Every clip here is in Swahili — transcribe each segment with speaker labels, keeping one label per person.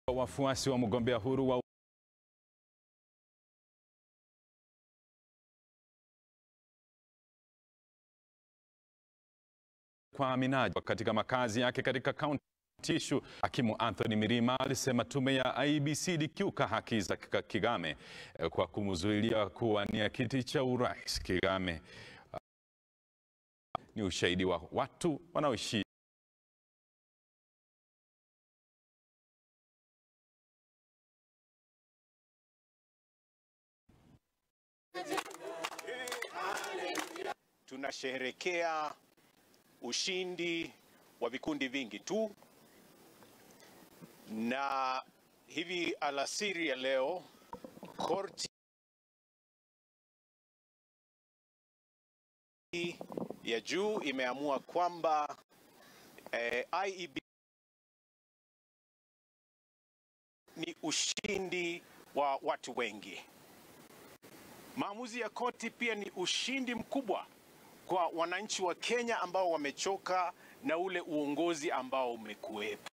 Speaker 1: Wafuasi wa mgombea huru wa kwa Minaji katika makazi yake katika kaunti Tishu. Hakimu Anthony Mirima alisema tume ya IEBC ilikiuka haki za Kigame kwa kumzuilia kuwania kiti cha urais. Kigame ni ushahidi wa watu wanaoishi
Speaker 2: Tunasherehekea ushindi wa vikundi vingi tu, na hivi alasiri ya leo korti ya juu imeamua kwamba eh, IEBC ni ushindi wa watu wengi. Maamuzi ya koti pia ni ushindi mkubwa kwa wananchi wa Kenya ambao wamechoka na ule uongozi ambao umekuwepo.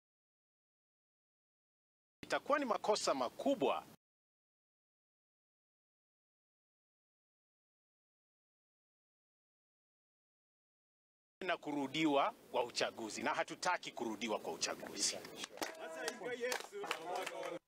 Speaker 2: Itakuwa ni makosa makubwa na kurudiwa kwa uchaguzi, na hatutaki kurudiwa kwa uchaguzi.